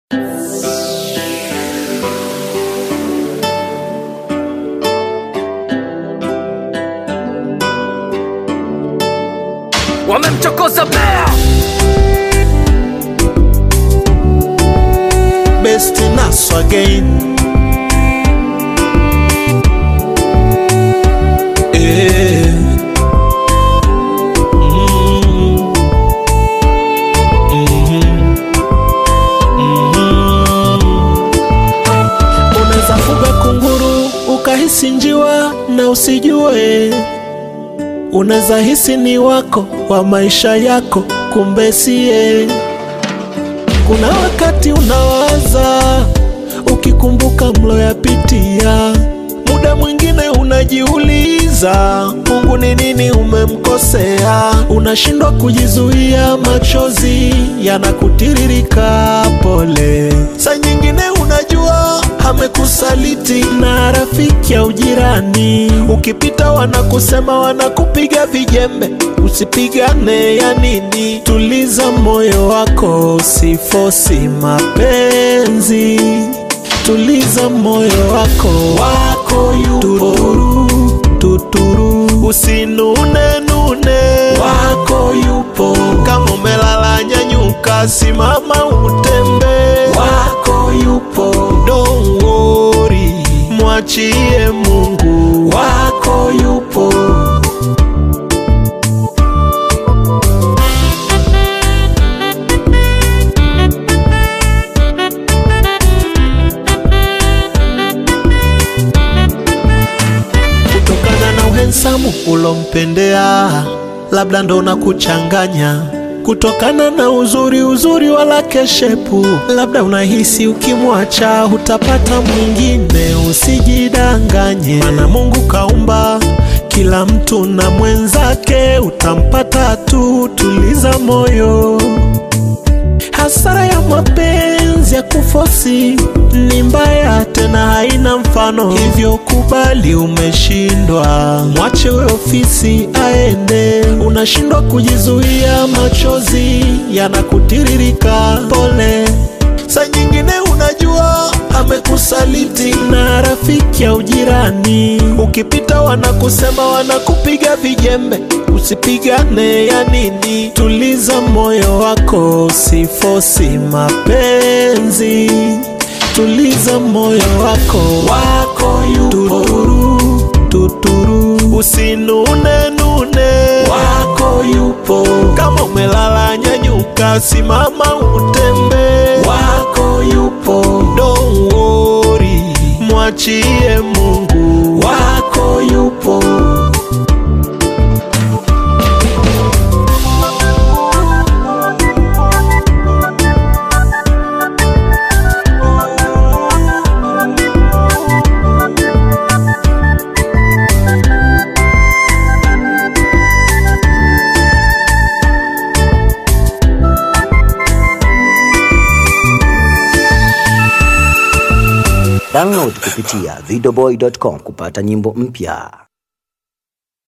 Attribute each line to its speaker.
Speaker 1: wamemchokoza bea
Speaker 2: best nas again Eh. Mm. Mhm. Mhm. Unaweza fuga kunguru ukahisi njiwa na usijue unaweza hisi ni wako wa maisha yako kumbe siye kuna wakati unawaza ukikumbuka mloyapitia, muda mwingine unajiuliza Mungu ni nini umemkosea, unashindwa kujizuia, machozi yanakutiririka pole. Saa nyingine unajua amekusaliti na rafiki au jirani, ukipita wanakusema, wanakupiga vijembe, usipigane ya nini? Tuliza moyo wako, usifosi mapenzi. Tuliza moyo wako, wako yupo tuturu, tuturu. Usinune nune, wako yupo. Kama umelala nyanyuka, simama utembe, wako yupo. Don't worry, mwachie Mungu, wako yupo. kutokana na uhensamu ulompendea, labda ndo na kuchanganya kutokana na uzuri uzuri wala keshepu, labda unahisi ukimwacha utapata mwingine. Usijidanganye, mana Mungu kaumba kila mtu na mwenzake, utampata tu. Tuliza moyo Hasara ya mapenzi ya kufosi ni mbaya, tena haina mfano, hivyo kubali umeshindwa, mwache we ofisi aende. Unashindwa kujizuia, machozi yanakutiririka, pole. Saa nyingine unajua amekusaliti na rafiki au jirani, ukipita wanakusema, wanakupiga vijembe, usipigane ya nini? Tuliza moyo wako, usifosi mapenzi. Tuliza moyo wako, wako yupo tuturu, tuturu. Usinune nune, wako yupo. Kama umelala nyanyuka, simama utembe, wako yupo. Don't worry, mwachie Mungu, wako yupo.
Speaker 3: Download kupitia videoboy.com kupata nyimbo mpya.